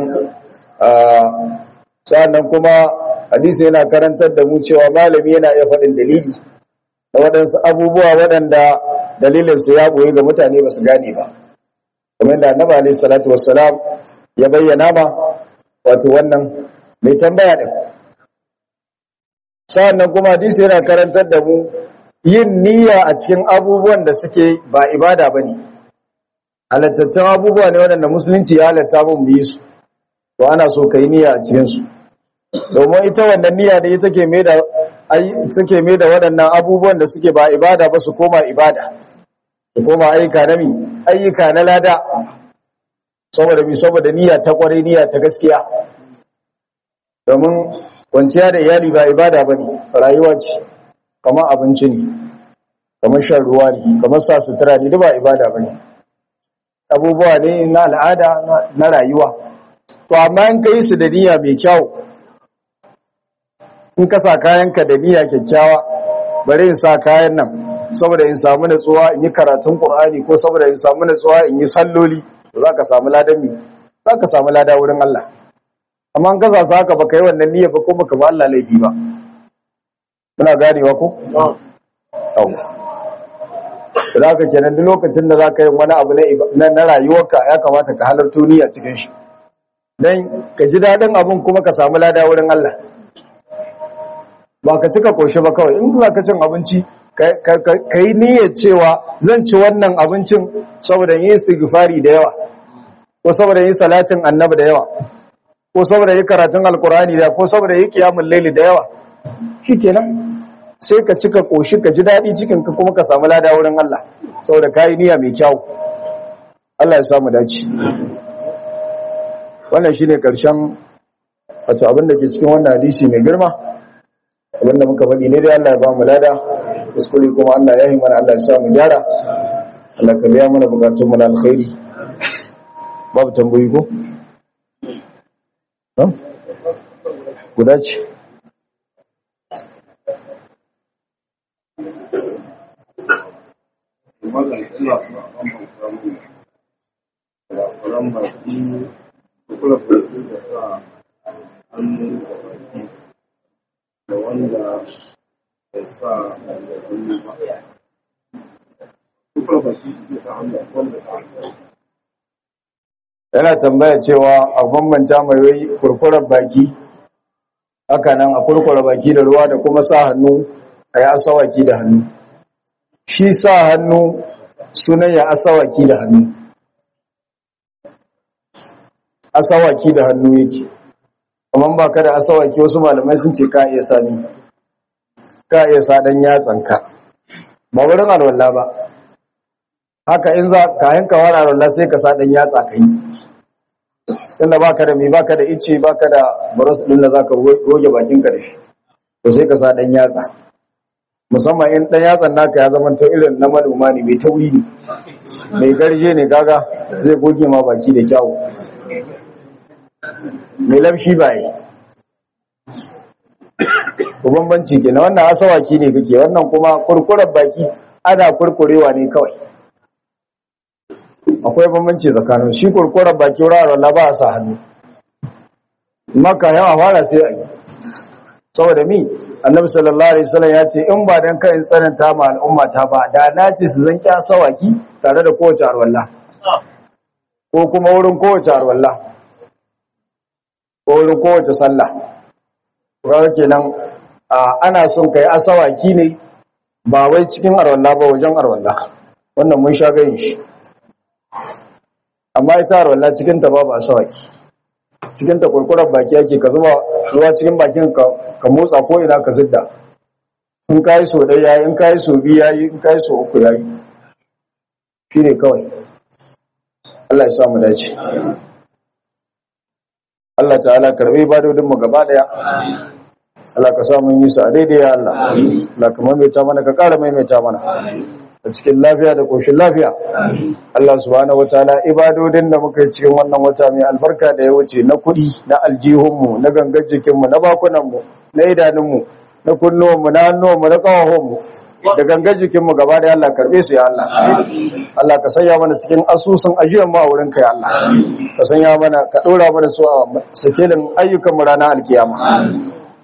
sannan kuma hadisi yana karantar da mu cewa malami yana iya faɗin dalili da waɗansu abubuwa waɗanda dalilin su ya boye ga mutane ba su gane ba kamar da annabi alaihi salatu wassalam ya bayyana ma wato wannan mai tambaya din sa'annan kuma hadisi yana karantar da mu yin niyya a cikin abubuwan da suke ba ibada bane halattattun abubuwa ne waɗanda musulunci ya halatta mun yi su to ana so kai niyya a cikin su domin ita wannan niyya da ita ke mai da ai suke mai da waɗannan abubuwan da suke ba ibada ba su koma ibada su koma ayyuka na mi ayyuka na lada saboda mi saboda niyya ta kwarai niyya ta gaskiya domin kwanciya da iyali ba ibada ba ne rayuwa ce kamar abinci ne kamar shan ruwa ne kamar sa sutura ne duk ba ibada ba ne abubuwa ne na al'ada na rayuwa to amma in ka yi su da niyya mai kyau in ka sa kayanka da niyya kyakkyawa bari in sa kayan nan saboda in samu natsuwa in yi karatun Qur'ani ko saboda in samu natsuwa in yi salloli to zaka samu ladan mi zaka samu lada wurin Allah amma an kasa su haka baka yi wannan niyya ba ko baka ba Allah laifi ba muna ganewa ko yawa da haka kenan duk lokacin da zaka yi wani abu na na rayuwarka ya kamata ka halarto niyya cikin shi dan ka ji dadin abun kuma ka samu lada wurin Allah ba ka cika koshi ba kawai in za ka cin abinci ka yi niyyar cewa zan ci wannan abincin saboda yi istighfari da yawa ko saboda yi salatin annabi da yawa ko saboda yi karatun alkurani da ko saboda yi kiyamun laili da yawa shikenan sai ka cika koshi ka ji daɗi cikin ka kuma ka samu lada wurin Allah saboda ka yi niyya mai kyau Allah ya samu dace wannan shine karshen wato abin da ke cikin wannan hadisi mai girma abinda muka faɗi ne dai Allah ya ba mu lada kuskure kuma Allah ya yi mana Allah ya sa mu gyara Allah ka biya mana bukatun mu na alkhairi babu tambayi ko guda ce da wanda ya sa hannu ba. Kufar ba shi ke sa hannu wanda sa hannu. yana tambaya cewa a bambanta mai wai kurkurar baki haka nan a kurkura baki da ruwa da kuma sa hannu a yi asawaki da hannu shi sa hannu sunan ya asawaki da hannu asawaki da hannu yake amma ba ka da asawaki wasu malamai sun ce ka iya sani ka iya sa dan yatsanka ba wurin alwala ba haka in za ka yanka wani alwala sai ka sa dan yatsa ka yi tunda baka da mi baka da icce baka da baros din da zaka goge bakinka da shi to sai ka sa dan yatsa musamman in dan yatsan naka ya zama to irin na manoma ne mai tauri ne mai garje ne kaga zai goge ma baki da kyau mai lamshi baye ko bambanci ke na wannan asawaki ne kake wannan kuma kurkurar baki ana kurkurewa ne kawai akwai bambanci tsakanin shi kurkurar baki wuraren la ba a sa hannu maka yawa fara sai a yi saboda mi annabi sallallahu alaihi wasallam ya ce in ba dan kai tsananta ma al'umma ta ba da na ce su zan kya sawaki tare da kowace arwalla ko kuma wurin kowace arwalla ko wurin kowace sallah kaga kenan ana son kai asawaki ne ba wai cikin arwalla ba wajen arwalla wannan mun sha gayin shi amma ita arwalla cikin ta babu asawaki cikin ta kurkurar baki yake ka zuba ruwa cikin bakin ka ka motsa ko ina ka zidda in kai so dai yayi in kai so biyu yayi in kai so uku yayi shine kawai Allah ya sa mu dace Allah ta'ala karbe ibadodin mu gaba daya Allah ka sa mun yi su a daidai ya Allah Allah ka maimaita mana ka ƙara maimaita mana a cikin lafiya da koshin lafiya Allah subhanahu wataala ibadodin da muka yi cikin wannan wata mai albarka da ya wuce na kuɗi na aljihunmu na gangar jikinmu na bakunanmu na idanunmu na kunnuwanmu na hannuwanmu na ƙawahonmu da gangar jikinmu gaba da Allah karɓe su ya Allah Allah ka sanya mana cikin asusun ajiyar mu a wurin ka ya Allah ka sanya mana ka ɗora mana su a sakelin ayyukanmu ranar alkiyama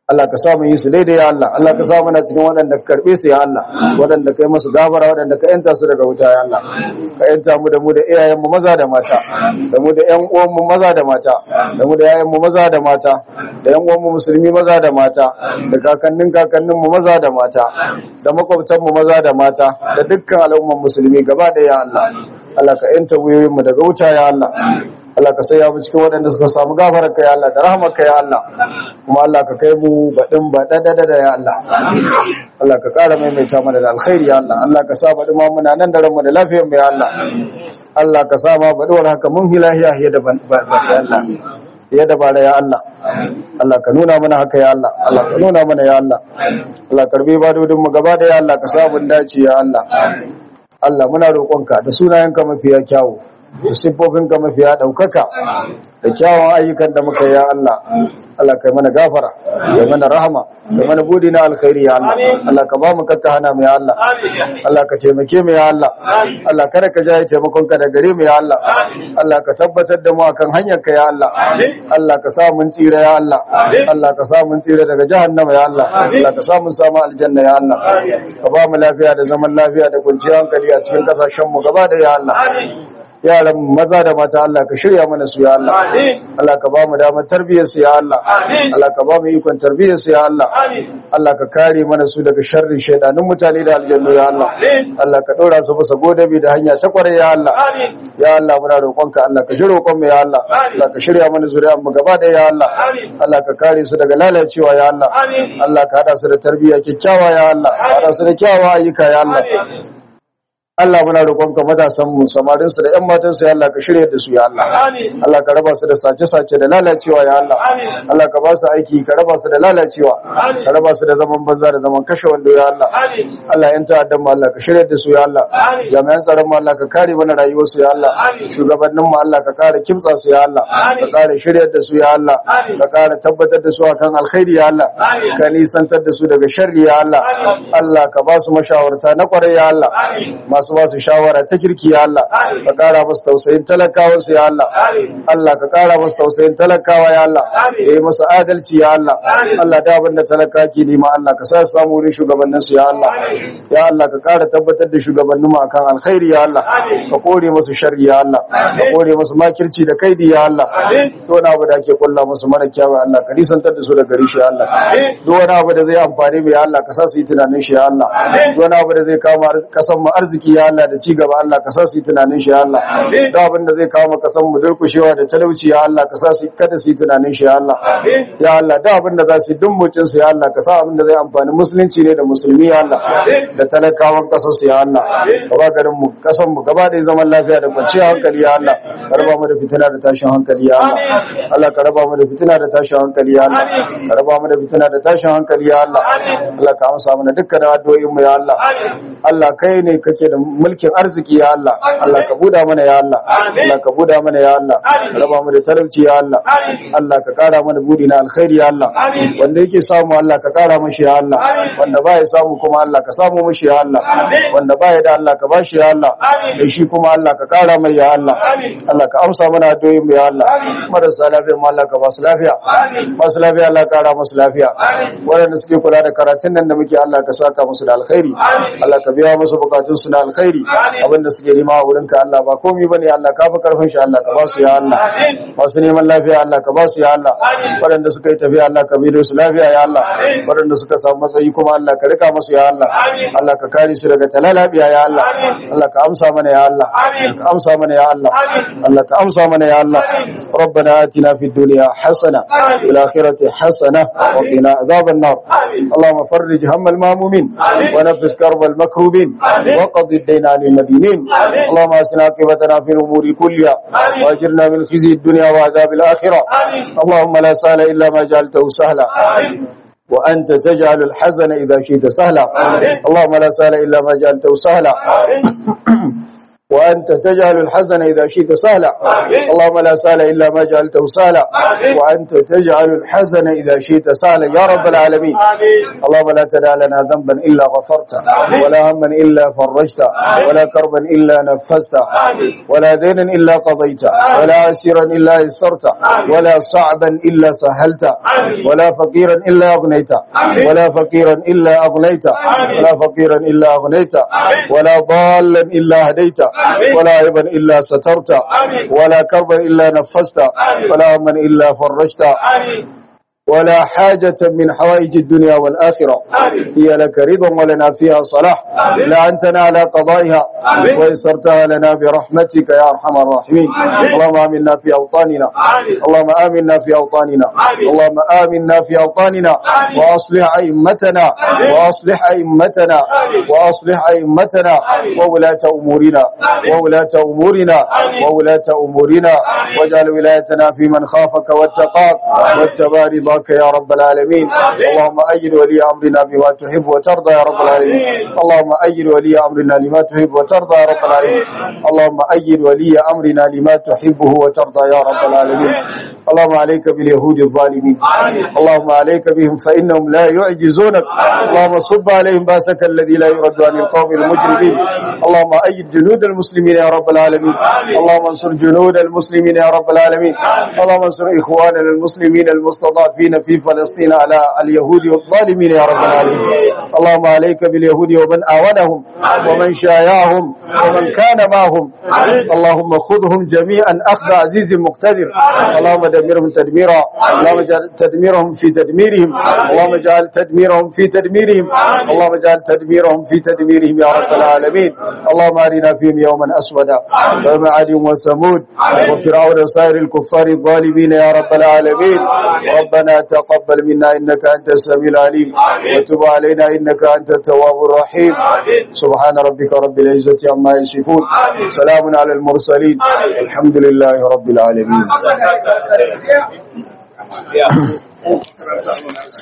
Allah ka samu yi su daidai ya Allah Allah ka samu na cikin waɗanda ka karɓe su ya Allah waɗanda ka yi musu gafara waɗanda ka yanta su daga wuta ya Allah ka yanta mu da mu da iyayen mu maza da mata da mu da ƴan uwan mu maza da mata da mu da yayan mu maza da mata da ƴan uwan mu musulmi maza da mata da kakannin kakannin mu maza da mata da makwabtan mu maza da mata da dukkan al'umman musulmi gaba ɗaya ya Allah Allah ka yanta wuyoyin mu daga wuta ya Allah Allah ka saya mu cikin waɗanda suka samu gafarar ka ya Allah da rahmar ka ya Allah kuma Allah ka kai mu baɗin baɗaɗa da ya Allah Allah ka ƙara maimaita mana da alkhairi ya Allah Allah ka sa baɗi ma muna nan da ranmu da lafiyar mu ya Allah Allah ka sa ma baɗi wani haka mun hilahiya ya da ban ya Allah ya da bara ya Allah Allah ka nuna mana haka ya Allah Allah ka nuna mana ya Allah Allah karbi badodin mu gaba da ya Allah ka sa mun dace ya Allah Allah muna roƙonka da sunayenka mafiya kyawu da siffofinka mafiya ɗaukaka da kyawun ayyukan da muka ya Allah Allah kai mana gafara kai mana rahama kai mana budi na alkhairi ya Allah Allah ka ba mu kakka hana mu ya Allah Allah ka taimake mu ya Allah Allah kada ka jaye taimakon ka da gare mu ya Allah Allah ka tabbatar da mu akan hanyar ka ya Allah Allah ka sa mun tsira ya Allah Allah ka sa mun tsira daga jahannama ya Allah Allah ka sa mun samu aljanna ya Allah ka ba mu lafiya da zaman lafiya da kwanciyar hankali a cikin kasashen mu gaba da ya Allah yaran maza da mata Allah ka shirya mana su ya Allah Allah ka ba mu damar tarbiyyar su ya Allah Allah ka ba mu ikon tarbiyyar su ya Allah Allah ka kare mana su daga sharrin shaidanin mutane da aljannu ya Allah Allah ka dora su bisa godabi da hanya ta kware ya Allah ya Allah muna roƙonka Allah ka ji roƙon mu ya Allah Allah ka shirya mana zuriyar mu gaba da ya Allah Allah ka kare su daga lalacewa ya Allah Allah ka hada su da tarbiyya kyakkyawa ya Allah ka hada su da kyawawan ayyuka ya Allah Allah muna roƙonka matasan mu samarin su da ƴan matan su ya Allah ka shirye da su ya Allah Allah ka raba su da sace-sace da lalacewa ya Allah Allah ka ba su aiki ka raba su da lalacewa ka raba su da zaman banza da zaman kashe wando ya Allah Allah ƴan ta'addan mu Allah ka shirye da su ya Allah jami'an tsaron mu Allah ka kare mana rayuwar su ya Allah shugabannin mu Allah ka kare kimtsa su ya Allah ka kare shirye da su ya Allah ka kare tabbatar da su akan alkhairi ya Allah ka nisantar da su daga sharri ya Allah Allah ka ba su mashawarta na kwarai ya Allah masu ba su shawara ta kirki ya Allah ka kara musu tausayin talakawa su ya Allah Allah ka kara musu tausayin talakawa ya Allah ya yi musu adalci ya Allah Allah da abin da talaka ke nema Allah ka sa su samu wurin shugabannin su ya Allah ya Allah ka kara tabbatar da shugabannin mu akan alkhairi ya Allah ka kore musu sharri ya Allah ka kore musu makirci da kaidi ya Allah duk wani abu da ake kulla musu mara kyawu Allah ka nisantar da su da gari shi ya Allah duk wani abu da zai amfani mu ya Allah ka sa su yi tunanin shi ya Allah duk wani abu da zai kama kasan mu arziki ya Allah da ci gaba Allah ka sa su yi tunanin shi ya Allah da abin da zai kawo kasan mu durkushewa da talauci ya Allah ka sa su kada su yi tunanin shi ya Allah ya Allah da abin da za su yi dummucin su ya Allah ka sa abin da zai amfani musulunci ne da musulmi ya Allah da talakawan kasar su ya Allah ka ba garin mu kasan mu gaba da zaman lafiya da kwanciyar hankali ya Allah ka raba mu da fitina da tashin hankali ya Allah Allah ka raba mu da fitina da tashin hankali ya Allah ka raba mu da fitina da tashin hankali ya Allah Allah ka amsa mana dukkan addu'o'in mu ya Allah Allah kai ne kake da mulkin arziki ya Allah Allah ka buda mana ya Allah Allah ka buda mana ya Allah ka raba mu da talauci ya Allah Allah ka kara mana budi na alkhairi ya Allah wanda yake samu Allah ka kara mashi ya Allah wanda baya samu kuma Allah ka samu mashi ya Allah wanda baya da Allah ka bashi ya Allah da shi kuma Allah ka kara mai ya Allah Allah ka amsa mana addu'o'in mu ya Allah marasa lafiya mu Allah ka ba su lafiya masu lafiya Allah ka kara musu lafiya waɗanda suke kula da karatun nan da muke Allah ka saka musu da alkhairi Allah ka biya musu bukatun su na alkhairi abinda suke nema a wurinka Allah ba komai bane Allah ka fi karfin shi Allah ka ba su ya Allah masu neman lafiya Allah ka ba su ya Allah waɗanda suka yi tafiya Allah ka bi su lafiya ya Allah waɗanda suka samu matsayi kuma Allah ka rika musu ya Allah Allah ka kare su daga talalabiya ya Allah Allah ka amsa mana ya Allah ka amsa mana ya Allah Allah ka amsa mana ya Allah ربنا آتنا في الدنيا حسنة وفي الآخرة حسنة وقنا عذاب النار اللهم فرج هم المامومين ونفس كرب المكروبين وقض الدين عن المدينين اللهم أسنا عاقبتنا في الأمور كلها واجرنا من خزي الدنيا وعذاب الآخرة اللهم لا سهل إلا ما جعلته سهلا وأنت تجعل الحزن إذا شئت سهلا اللهم لا سهل إلا ما جعلته سهلا وأنت تجعل الحزن إذا شئت سهلا اللهم لا سهل إلا ما جعلته سهلا وأنت تجعل الحزن إذا شئت سهلا يا رب العالمين اللهم لا تدع لنا ذنبا إلا غفرته ولا هما إلا فرجته ولا كربا إلا نفسته ولا دينا إلا قضيته ولا عسيرا إلا يسرته ولا صعبا إلا سهلته ولا فقيرا إلا أغنيته ولا فقيرا إلا أغنيته ولا فقيرا إلا أغنيته ولا ضالا إلا هديته ولا عيبا إلا سترته ولا كربا إلا نفسته ولا هما إلا فرجته ولا حاجة من حوائج الدنيا والآخرة هي لك رضا ولنا فيها صلاح لا أنتنا على قضائها ويسرتها لنا برحمتك يا أرحم الراحمين اللهم آمنا في أوطاننا اللهم آمنا في أوطاننا اللهم آمنا في أوطاننا وأصلح أئمتنا وأصلح أئمتنا وأصلح أئمتنا وولاة أمورنا وولاة أمورنا وولاة أمورنا واجعل ولايتنا في من خافك واتقاك واتبع رضاك رضاك يا رب العالمين اللهم أيد ولي أمرنا بما تحب وترضى يا رب العالمين اللهم أيد ولي أمرنا لما تحب وترضى يا رب العالمين اللهم أيد ولي أمرنا لما تحبه وترضى يا رب العالمين اللهم عليك باليهود الظالمين اللهم عليك بهم فإنهم لا يعجزونك اللهم صب عليهم باسك الذي لا يرد عن القوم المجرمين اللهم أيد جنود المسلمين يا رب العالمين اللهم انصر جنود المسلمين يا رب العالمين اللهم انصر إخواننا المسلمين المستضعفين في فلسطين على اليهود والظالمين يا رب العالمين اللهم عليك باليهود ومن آونهم ومن شايعهم ومن كان معهم اللهم خذهم جميعا أخذ عزيز مقتدر اللهم دمرهم تدميرا اللهم اجعل تدميرهم في تدميرهم اللهم اجعل تدميرهم في تدميرهم اللهم اجعل تدميرهم في تدميرهم يا رب العالمين اللهم أرنا فيهم يوما أسودا يوم عاد وثمود وفرعون وسائر الكفار الظالمين يا رب العالمين ربنا تقبل منا إنك أنت السميع العليم وتب علينا إنك أنت التواب الرحيم سبحان ربك رب العزة عما يصفون سلام على المرسلين الحمد لله رب العالمين